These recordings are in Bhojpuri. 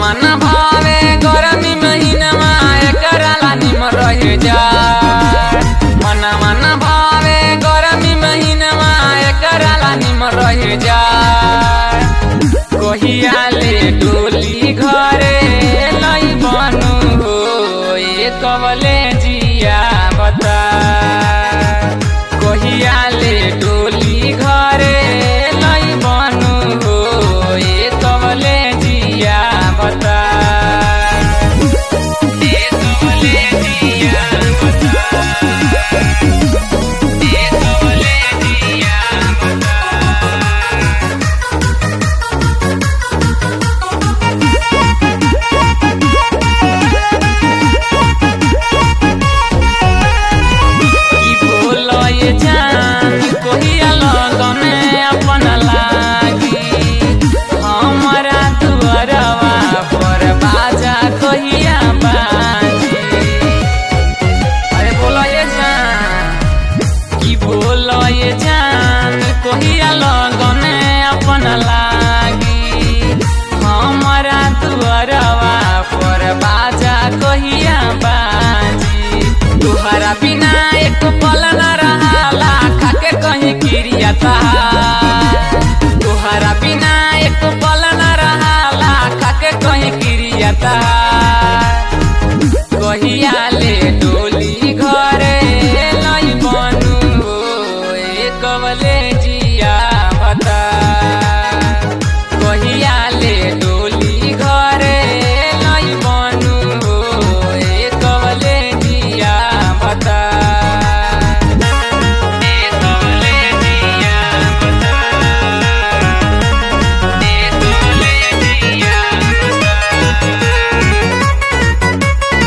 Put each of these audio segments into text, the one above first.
मन भावे गरमी महीनमा एकरा लानी में रह जाए मन मन भावे गरमी महीनमा एकरा लानी में रह जाए कहिया ले डोली घरे लई बनू हो ये कवले जिया बता कहिया ले डोली घरे लई बनू हो ये कवले जिया बता ये कवले जिया बता ये कवले जिया बता की बोलो ये जान कोहिया लगने अपन लागी हमारा दुआरवा पर बाजा कोहिया बाजी अरे बोलो ये जान की बोलो ये जान कोहिया लगने अपन लागी हमारा दुआरवा पर बाजा कोहिया बाजी तुहरा बिना एक पल न रहाला खाके कहीं क्रिया तुहरा बिना एक पल न रहाला खाके कहीं क्रिया कहिया ले डोली घरे लई बनू हो ए कवले जिया बता कहिया ले डोली घरे लई बनू हो ए कवले जिया बता ए कवले जिया बता ए कवले जिया बता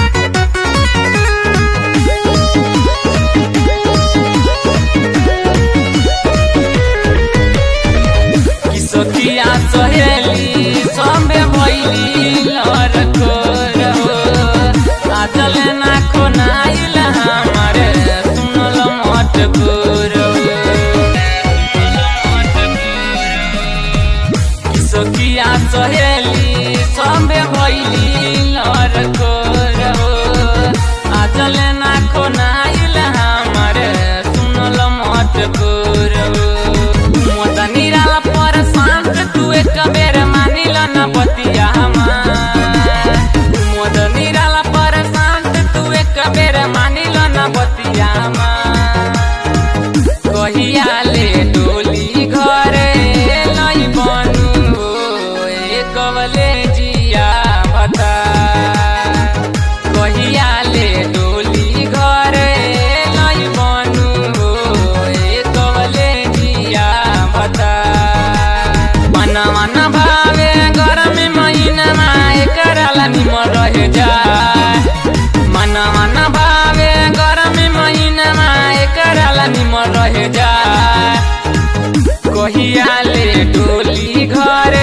किसकिया सहेली सबे भैली लर को रहो आजल ना खोनाइल हमारे सुनल मत गुरु किसकिया सहेली सबे भैली लर को रहो आजल ना खोनाइल हमारे सुनल मत गुरु मोद निराला पर शांत तू एक बेर मानिल न बतिया हमार मोद निराला पर शांत तू एक बेर मानिल न बतिया हमार कहिया ले डोली घरे लई बनू हो ए कवले जिया बता कहिया ले डोली घरे लई बनू हो ए कवले जिया बता मन मन भावे गरम महिनामा एकरा लानी म रह जाए मन मन भावे गरम महिनामा एकरा लानी म रह जाए कहिया ले डोली घर